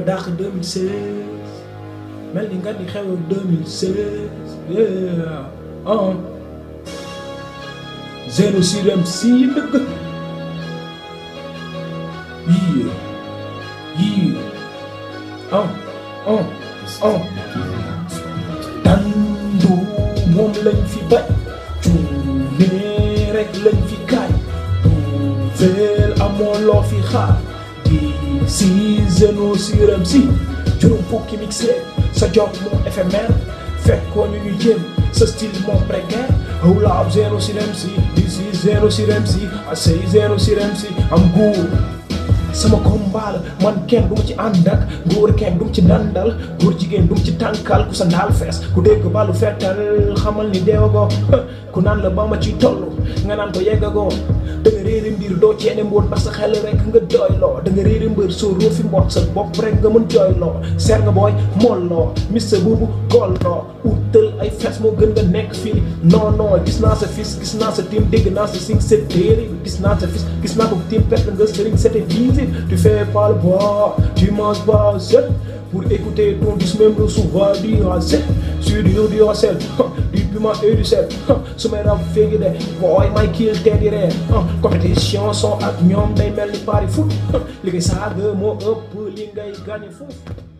dàq 2016 mel ni nga ni xew ak 2016 yeah ah zéro sur MC dëgg yii yii ah ah ah dandu moom lañ fi bañ cuune rek lañ fi kaay tuufeel amoo loo fi xaar di si zéro sur MC juróom fukki mixé sa job moo éphémère fekkoo ñu ñu jéem sa style moo précaire hold up zéro sur MC this is zéro sur MC I say zéro sur MC am góor sama combat la man kenn du ma ci ànd ak góor kenn du ma ci dandal góor jigéen du ma ci tànkal ku sa ndaal fees ku dégg balu fettal xamal ni deewagoo ku naan la ba ma ciy toll nga naan ko yeggagoo da nga réeri mbir doo ceene mboot ndax sa xel rek nga doyloo da nga réeri mbër soo roofi mboot sa bopp rek nga mën jooyloo seer nga booy molloo mister buubu golloo utal ay fees moo gën nga nekk fii non non gis naa sa fils gis naa sa team dégg naa sa sing set téere gis naa sa fils gis naa ko team perte nga sëriñ c'était easy tu fais pas le bois tu manges pas seul pour écouter ton douce même recevoir du racet sur du du racel du piment et du sel su may rab féegi de booy may kiil tee di reer compétition son ak ñoom day mel ni pari foot li ngay saaga moo ëpp li ngay gagné foofu